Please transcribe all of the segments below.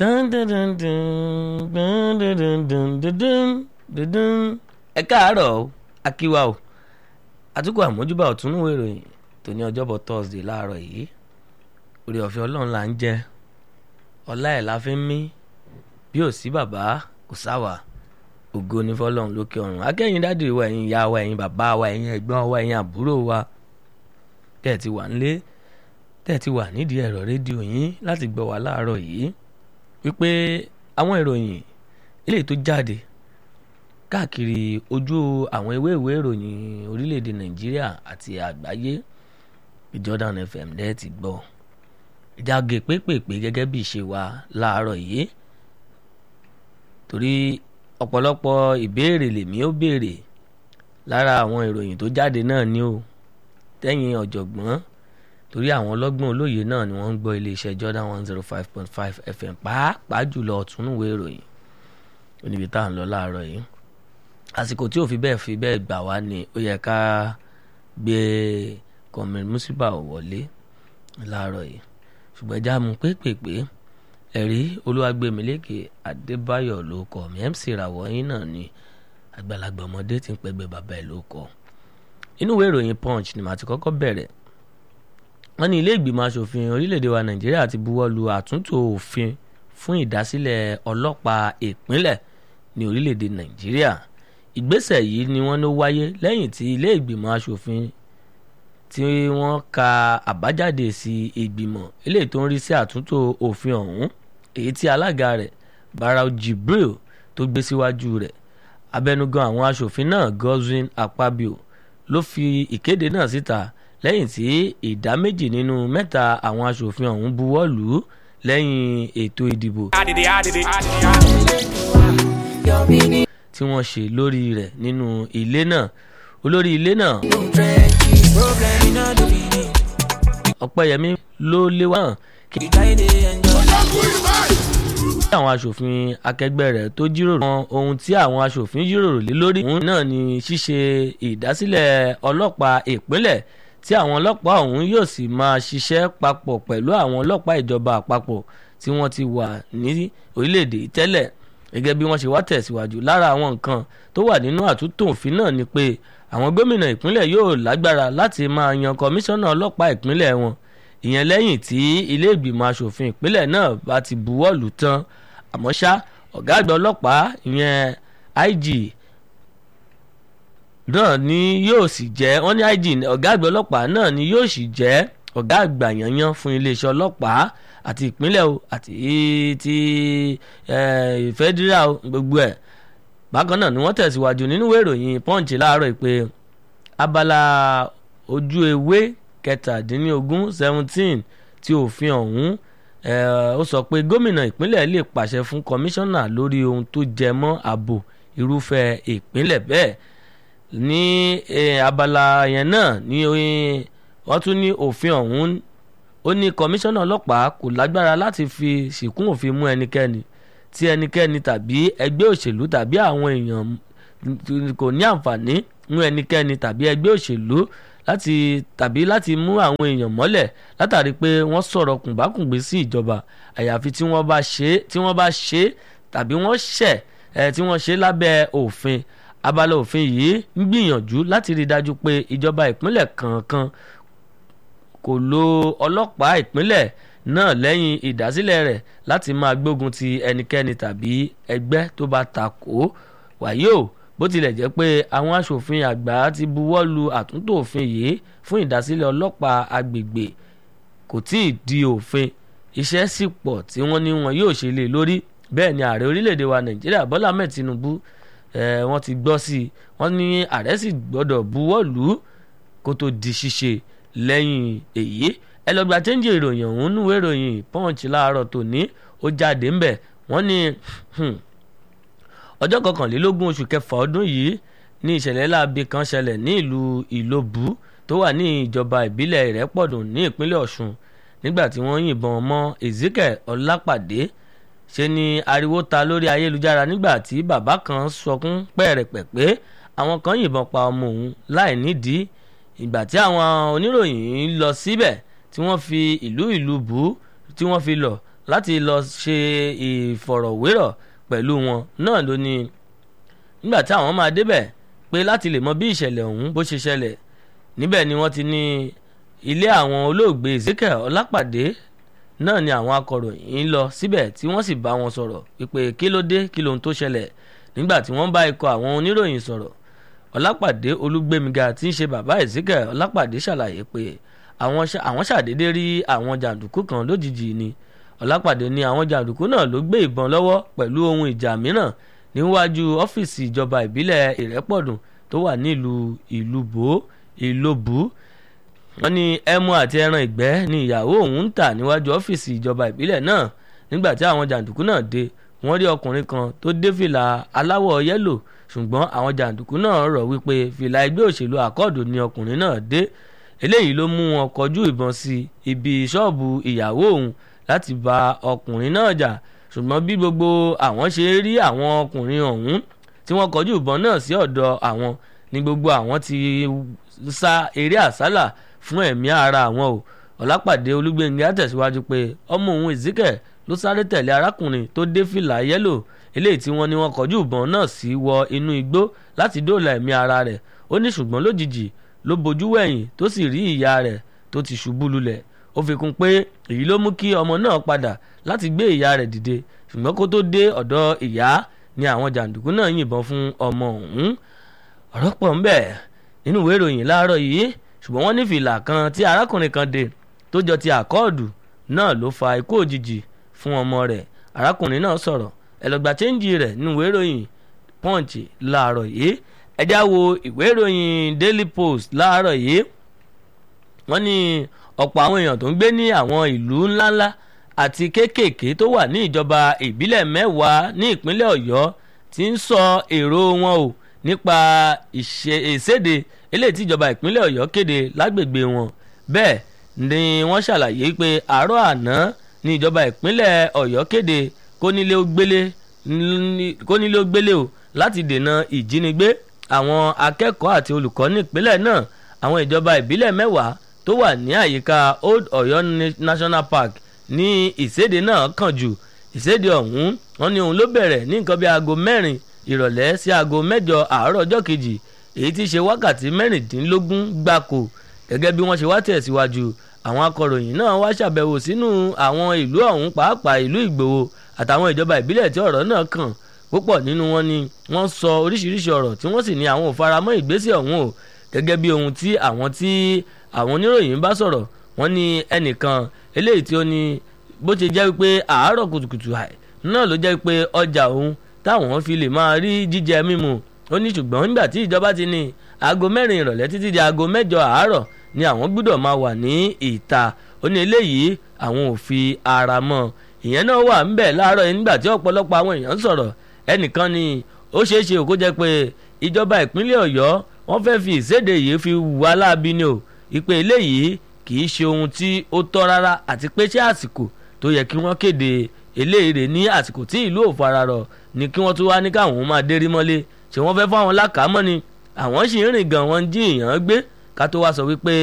Dun, dun, dun, dun, dun, dun, dun, dun, dun, dun, dun, dun. ẹ káàárọ̀ o akíwá o àtúkọ̀ àmójúbà ọ̀túnúwò ìròyìn tó ní ọjọ́bọ̀ thursday láàárọ̀ yìí orí ọ̀fẹ́ ọlọ́run là ń jẹ ọlá ẹ̀ la fi ń mí bí ò sí bàbá kò sáwà ògo ní fọlọ́run lókè ọ̀run akẹ́yìn dáàdì wa ẹ̀yin ìyá wa ẹ̀yin bàbá wa ẹ̀yin ẹ̀gbọ́n wa ẹ̀yin àbúrò wa tẹ́ ẹ ti wà nílé tẹ́ ẹ ti wà nídìí ẹ̀rọ rédíò yín láti gbọ́ wa láàárọ̀ yìí wípé àwọn ìròyìn eléyìí tó jáde káàkiri ojú àwọn ewé ìwé ìròyìn orílẹ̀-èdè nàìjíríà àti àgbáyé Jordan FM dẹ́ ti gbọ́ ìjàgé pépèpé gẹ́gẹ́ bí ìṣe wa láàárọ̀ yìí torí ọ̀pọ̀lọpọ̀ ìbéèrè lèmi ó béèrè lára àwọn ìròyìn tó jáde náà ni ó tẹ́yìn ọ̀jọ̀gbọ́n torí àwọn ọlọ́gbọ́n olóye náà ni wọ́n ń gbọ́ iléeṣẹ́ Jordan one zero five point five FM pàápàá jùlọ ọ̀túnúwé ìròyìn oníbi tá à ń lọ láàárọ̀ yìí àsìkò tí ò fi bẹ́ẹ̀ fi bẹ́ẹ̀ gbà wá ni ó yẹ ká gbé kọ̀mìnrin mùsíbà wọlé láàárọ̀ yìí ṣùgbọ́n ẹja mú pépèpé ẹ̀rí olúwàgbẹ̀mílẹ́kẹ̀ adébáyọ̀ ló kọ́ mi mc ràwọ̀ yín náà ni àgbàlagbà ọmọdé tí ń pẹ́gbẹ́ bàbá ẹ̀ ló kọ́ inú ìwé ìròyìn punch ni màá ti kọ́kọ́ bẹ̀rẹ̀ wọ́n ní ilé ìgbìmọ̀ asòfin orílẹ̀-èdè wa nàìjíríà ti buwọ́ lu àtúntò òfin fún ìdásílẹ̀ ọlọ́pàá ìpínlẹ̀ ní orílẹ̀-èdè nàìjíríà ìgbésẹ̀ yìí ni wọ́n ló wáyé lẹ́yìn tí ilé ìgbìmọ̀ asòfin tí wọ́n ka àbájáde sí ìgbìmọ̀ eléyìí tó ń rí sí àtúntò òfin ọ̀hún èyí tí alága rẹ̀ barau jibril tó gbé síwájú rẹ̀ abẹnugan àwọn asòfin náà Godswin Akpabio ló fi ìkéde náà síta lẹ́yìn tí ìdá méjì nínú mẹ́ta àwọn asòfin ọ̀hún buwọ́ lù ú lẹ́yìn ètò ìdìbò tí wọ́n ṣe lórí rẹ̀ nínú ilé náà olórí ilé náà ọ̀pẹ́yẹmí ló léwá hàn kí àwọn aṣòfin akẹgbẹ́ rẹ̀ tó jíròrò wọn ohun tí àwọn aṣòfin jíròrò lé lórí òun náà ni ṣíṣe ìdásílẹ̀ ọlọ́pàá ìpínlẹ̀ tí àwọn ọlọ́pàá ọ̀hún yóò sì máa ṣiṣẹ́ papọ̀ pẹ̀lú àwọn ọlọ́pàá ìjọba àpapọ̀ tí wọ́n ti wà ní orílẹ̀-èdè tẹ́lẹ̀ gẹ́gẹ́ bí wọ́n ṣe wá tẹ̀síwájú lára àwọn nǹkan tó wà nínú àtúntò òfin náà ni pé àwọn gómìnà ìpínlẹ̀ yóò lágbára láti máa yan kọmíṣánná ọlọ́pàá ìpínlẹ̀ wọn ìyẹn lẹ́yìn tí ilé ìgbìmọ̀ asòfin ìpínlẹ̀ náà bá ti buwọ́ lù tán àmọ́ ṣá ọ̀gá àgbà ọlọ́pàá ìyẹn IG náà ni yóò sì jẹ́ wọ́n ní IG ọ̀gá àgbà ọlọ́pàá náà ni yóò sì jẹ́ ọ̀gá àgbà yanyan fún iléeṣẹ́ ọlọ́pàá àti ìpínlẹ̀ o àti ti federal gbogbo ẹ̀ bákan náà ni wọ́n tẹ̀síwájú nínú ìwé ìròyìn punch láàárọ̀ pé abala ojú ewé kẹtàdínlógún seventeen tí òfin ọ̀hún ó sọ pé gómìnà ìpínlẹ̀ lè pàṣẹ fún kọmíṣánná lórí ohun tó jẹ mọ́ ààbò irúfẹ́ ìpínlẹ̀ bẹ́ẹ̀ ní abala yẹn náà ni wọ́n tún ní òfin ọ̀hún ó ní kọmíṣánná ọlọ́pàá kò lágbára láti fi ṣìkún òfin mú ẹnikẹ́ni tí ẹnikẹ́ni tàbí ẹgbẹ́ òṣèlú tàbí àwọn èèyàn kò ní àǹfààní mú ẹnikẹ́ni tàbí ẹgbẹ́ òṣèlú láti tàbí láti mú àwọn èèyàn mọ́lẹ̀ látàrí pé wọ́n sọ̀rọ̀ kùnbákùngbé sí ìjọba àyàfi tí wọ́n bá ṣe tí wọ́n bá ṣe tàbí wọ́n ṣẹ̀ ẹ̀ tí wọ́n ṣe lábẹ́ òfin abala òfin yìí ń gbìyànjú láti rí i dájú pé ìjọba ìpínlẹ̀ kankan kò lo ọlọ́pàá ìpínlẹ̀ náà lẹ́yìn ìdásílẹ̀ rẹ̀ láti máa gbógun ti ẹnikẹ́ni tàbí ẹgbẹ́ tó bá takò wàyí o bó tilẹ̀ jẹ́ pé àwọn aṣòfin àgbà ti buwọ́ lu àtúntò òfin yìí fún ìdásílẹ̀ ọlọ́pàá agbègbè kò tí ì di òfin iṣẹ́ sì pọ̀ tí wọ́n ní wọn yóò ṣe lé lórí bẹ́ẹ̀ ni ààrẹ orílẹ̀-èdè wa nàìjíríà bọ́lá ahmed tinubu wọ́n ti gbọ́ sí i wọ́n ní ààrẹ sì gbọ́dọ̀ buwọ́ lù ú kó tó di ṣíṣe lẹ́yìn èyí ẹ lọ gba chẹ́ńjì ìròyìn ọ̀hún núwèé ìròyìn punch láàárọ̀ tòní ó jáde ńbẹ̀ wọ́n ní ọjọ́ kọkànlélógún oṣù kẹfà ọdún yìí ní ìṣẹ̀lẹ̀ láabi kan ṣẹlẹ̀ ní ìlú ìlóbù tó wà ní ìjọba ìbílẹ̀ ìrẹ́pọ̀dùn ní ìpínlẹ̀ ọ̀ṣun nígbà tí wọ́n yìnbọn mọ́ ezekiel ọlápàdé ṣe ni ariwo ta lórí ayélujára nígbà tí bàbá kan sọkún pẹ̀rẹ̀pẹ̀ pé àwọn kan yìnbọn pa ọmọ òun láì nídìí ìgbà tí àwọn oníròyìn lọ síbẹ̀ tí wọ́n fi ìlú ìlú bù ú tí wọ́n fi lọ láti lọ ṣe ìfọ̀rọ̀wérọ̀ pẹ̀lú wọn náà ló ní nígbà tí àwọn máa débẹ̀ pé láti lè mọ bí ìṣẹ̀lẹ̀ ọ̀hún bó ṣe ṣẹlẹ̀ níbẹ̀ ni wọ́n ti ní ilé àwọn olóògbé Ezekiel Ọlápàdé náà ni àwọn akọ̀ròyìn lọ síbẹ̀ tí wọ́n sì bá wọn sọ̀rọ̀ wípé kí ló dé kí lohun tó ṣẹlẹ̀ nígbà tí wọ́n bá ikọ̀ àwọn oníròyìn sọ̀rọ̀ Ọlápàdé Olúgbémiga tí ń ṣe bàbá Ezekiel Ọlápàdé ṣàlàyé pé àwọn ṣàdédé rí àwọn jàǹdùkú kan lójijì ni Ọlápàdé ní àwọn jàǹdùkú náà ló gbé ìbọn lọ́wọ́ pẹ̀lú ohun ìjà mìíràn níwájú ọ́fíìsì ìjọba ìbílẹ̀ Ìrẹ́pọ̀dùn tó wà nílùú Ìlúbó Ìlóbù wọ́n ní ẹmu àti ẹran ìgbẹ́ ni ìyàwó òun ń tà níwájú ọ́fíìsì ìjọba ìbílẹ̀ náà nígbà tí àwọn jàǹdùkú náà dé wọ́n rí ọkùnrin kan tó dé fìlà aláwọ̀ yẹ́lò ṣùgbọ́n àwọn jàǹdùkú náà rọ̀ wípé fìlà ẹgbẹ́ òṣèlú àkọọdù ni ọkùnrin náà dé eléyìí ló mú wọn kọjú ìbọn sí ibi ṣọ́ọ̀bù ìyàwó òun láti bá ọkùnrin náà jà ṣùgbọ́n bí gbogbo àwọn ṣe rí àwọn ọkùnrin ọ̀hún tí wọ́n kọjú ìbọn náà sí ọ̀dọ̀ àwọn ni gbogbo àwọn ti sá eré àsálà fún ẹ̀mí ara àwọn o ọ̀lápàdé olúgbẹ̀ngà tẹ̀síwájú pé ọmọ òun Ezekiel ló sáré tẹ̀lé arákùnrin tó dé fìlà yẹ́lò eléyìí tí wọ́n ní wọ́n kọjú ìbọn náà sí wọ inú igbó láti dóòlà ẹ̀mí ara rẹ̀ ó ní ṣùgbọ́n lójijì ló bojú wẹ̀yìn tó sì rí ìyá rẹ̀ tó ti ṣubú lulẹ̀ ó fi kún pé èyí ló mú kí ọmọ náà padà láti gbé ìyá rẹ̀ dìde ṣùgbọ́n kó tó dé ọ̀dọ̀ ìyá ni àwọn jàǹdùkú náà yìnbọn fún ọmọ ọ̀hún ọ̀rọ̀ pọ̀ ń bẹ nínú ìwé ìròyìn láàárọ̀ yìí ṣùgbọ́n wọ́n ní fìlà kan tí arákùnrin kan dé tó jọ ti àkọọ̀dù náà ló fa ikú òjijì fún ọmọ rẹ̀ arákùnrin náà sọ̀rọ̀ ẹlọgbà chẹ́ńjì rẹ̀ nínú ìwé ìròyìn punch láàárọ̀ yìí ẹjá wo ìwé ìròyìn daily post láàárọ̀ yìí wọ́n ní ọ̀pọ̀ àwọn èèyàn tó ń gbé ní àwọn ìlú ńláńlá àti kéékèèké tó wà ní ìjọba ìbílẹ̀ mẹ́wàá ní ìpínlẹ̀ ọ̀yọ́ ti ń sọ èrò wọn o nípa ìṣèdè eléyìí tí ìjọba ìpínlẹ̀ ọ̀yọ́ kéde lágbègbè wọn bẹ́ẹ̀ ni wọ́n ṣàlàyé pé àárọ̀ àná ni ìjọba ìpínlẹ̀ ọ̀yọ́ kéde kónílé ó gbélé kónílé ó gbélé o láti dènà ìjínigbé àwọn akẹ́kọ̀ọ́ àti olùkọ́ ní ìpínlẹ̀ náà àwọn ìjọba ìbílẹ̀ mẹ́wàá tó wà ní àyíká old ọ̀yọ́ national park ní ìséde náà kàn jù ìséde ọ̀hún wọn ní òun ló bẹ̀rẹ̀ ní nǹkan bí aago mẹ́rin ìrọ̀lẹ́ sí aago mẹ́jọ àárọ̀ ọjọ́ kejì èyí tí í ṣe wákàtí mẹ́rìndínlógún gbáko gẹ́gẹ́ bí wọ́n ṣe wá tẹ̀síwájú àwọn akọ̀ròyìn náà wá ṣàbẹ̀wò sínú àwọn ìlú ọ̀hún pàápàá ìlú ìgbòho àtàwọn ìjọba ìbílẹ̀ tí ọ̀rọ̀ náà kàn púpọ̀ nínú wọn ni wọ́n sọ oríṣiríṣi ọ̀rọ̀ tí wọ́n sì ní àwọn ò faramọ́ ìgbésẹ̀ ọ̀hún o gẹ́gẹ́ bí ohun tí àwọn tí àwọn oníròyìn bá sọ̀rọ̀ wọ́n ní ẹnìkan eléyìí tí ó ní bó ṣe jẹ́ pé àárọ̀ kùtùkùtù náà ló jẹ́ pé ọjà òun táwọn fi lè máa rí jíjẹ mímu ó ní ṣùgbọ́n nígbà tí ìjọba ti ní aago mẹ́rin ìrọ̀lẹ́ títí di aago mẹ́jọ àárọ̀ ni àwọn gbọ́dọ̀ máa wà ní ìta ó ní eléyìí àwọn ò fi ara mọ́ ìyẹn náà wà ńbẹ̀ láàárọ̀ yìí nígbà tí ọ̀pọ̀lọpọ̀ àwọn èèyàn ń sọ̀rọ̀ ẹnìkan ni ó ṣeé ṣe kó jẹ́ pé ìjọba ìpínlẹ̀ ọ̀yọ́ wọ́n fẹ́ fi ìséde yìí fi wà láabi ni o ìpè eléyìí kì í ṣe ohun tí ó tọ́ rárá àti pé ṣé àsìkò tó yẹ kí wọ́n kéde eléyìí ní àsìkò tí ìlú ò fararọ̀ ni kí wọ́n tún wá ní káwọn máa dérí mọ́lé ṣé wọ́n fẹ́ fáwọn lákàámọ́ ni àwọn sì ń rìn gan wọn jí èèyàn gbé ká tó wá sọ wípé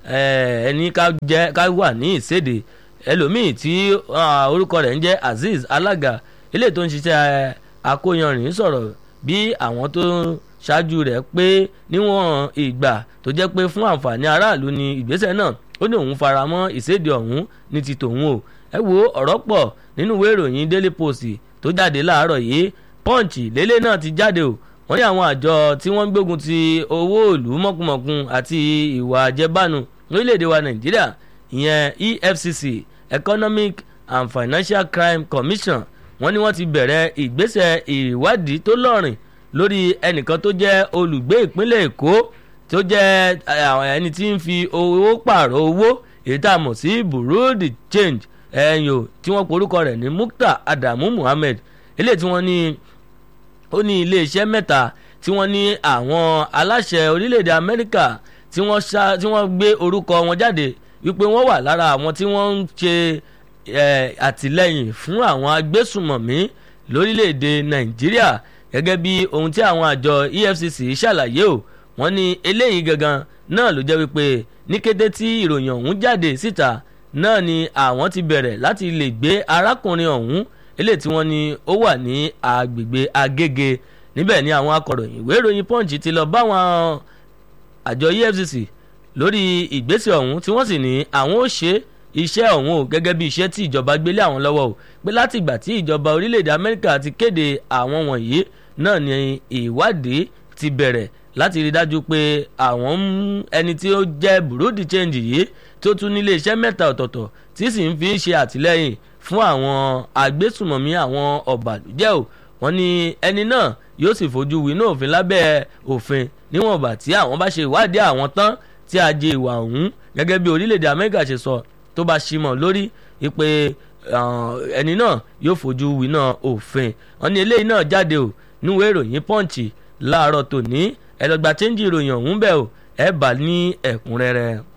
ẹni ká wà ní ìséde ẹlòmíì tí orúkọ rẹ̀ ń jẹ́ Azeez Alága eléyìí tó ń ṣiṣẹ́ akóyanrìn sọ̀rọ̀ bí àwọn tó ṣáájú rẹ̀ pé níwọ̀n ìgbà tó jẹ́ pé fún àǹfààní aráàlú ni ìgbésẹ̀ náà ó ní òun faramọ́ ìséde ọ̀hún ní ti tòun o ẹ wo ọ̀rọ̀ pọ̀ nínú ìwé ìròyìn Daily Post tó jáde láàárọ̀ yìí Punch lélẹ̀ náà ti jáde o wọ́n ní àwọn àjọ tí wọ́n ń gbógun ti owó ìlú mọ̀kùmọ̀kùn àti ìwà àjẹbánu lórílẹ̀‐èdè wa Nàìjíríà ìyẹn EFCC Economic and Financial Crime Commission wọ́n ní wọ́n ti bẹ̀rẹ̀ ìgbésẹ̀ ìwádìí tó lọ́rìn lórí ẹnìkan tó jẹ́ olùgbé ìpínlẹ̀ Èkó tó jẹ́ ẹni tí ń fi owó pààrọ̀ owó èyí tá a mọ̀ sí bureau de change ẹ̀yìn o tí wọ́n porúkọ rẹ̀ ní Mukta Adamu Muhammed eléyìí tí wọ́n ní ó ní iléeṣẹ́ mẹ́ta tí wọ́n ní àwọn aláṣẹ orílẹ̀-èdè Amẹ́ríkà tí wọ́n gbé orúkọ wọn jáde wípé wọ́n wà lára àwọn tí wọ́n ń ṣe àtìlẹ́yìn fún àwọn agbésùmọ̀mí lórílẹ̀‐èdè nàìjíríà gẹ́gẹ́ bí ohun tí àwọn àjọ EFCC ṣàlàyé o wọ́n ní eléyìí gangan náà ló jẹ́ wípé ní kété tí ìròyìn ọ̀hún jáde síta náà ni àwọn ti bẹ̀rẹ̀ láti lè gbé arákùnrin ọ̀hún eléyìí tí wọ́n ní ó wà ní agbègbè agége níbẹ̀ ni àwọn akọ̀ròyìn ìwé ìròyìn punch ti lọ báwọn àjọ efcc lórí ìgbésẹ̀ ọ̀hún tí wọ́n sì ní àwọn ó ṣe iṣẹ́ ọ̀hún o gẹ́gẹ́ bí iṣẹ́ tí ìjọba gbélé àwọn lọ́wọ́ o pé láti ìgbà tí ìjọba orílẹ̀-èdè amẹ́ríkà ti kéde àwọn wọ̀nyí náà ni ìwádìí ti bẹ̀rẹ̀ láti rí dájú pé àwọn ẹni tí ó jẹ́ burúdi change yìí tó tún nílé iṣẹ́ mẹ́ta ọ̀tọ̀ọ̀tọ̀ tí sì ń fi ṣe àtìlẹ́yìn fún àwọn agbésùmọ̀mí àwọn ọ̀bàlújẹ́ o wọ́n ní ẹni náà yóò sì fojú winá òfin lábẹ́ òfin níwọ̀nba tí àwọn bá ṣe ìwádìí àwọn tán tí a jẹ ìwà ọ̀hún gẹ́gẹ́ bí orílẹ̀-èdè amẹ́ríkà ṣe sọ tó bá ṣí mọ́ lórí wípé ẹni náà yóò fojú winá òfin wọ́n ní eléyìí náà jáde o níwèé ìròyìn pọ́ǹchì láàárọ̀ tòní ẹ lọ gba chẹ́ńjì ìròyìn ọ̀hún bẹ́ẹ̀ o ẹ bá ní ẹ̀kúnrẹ́rẹ́.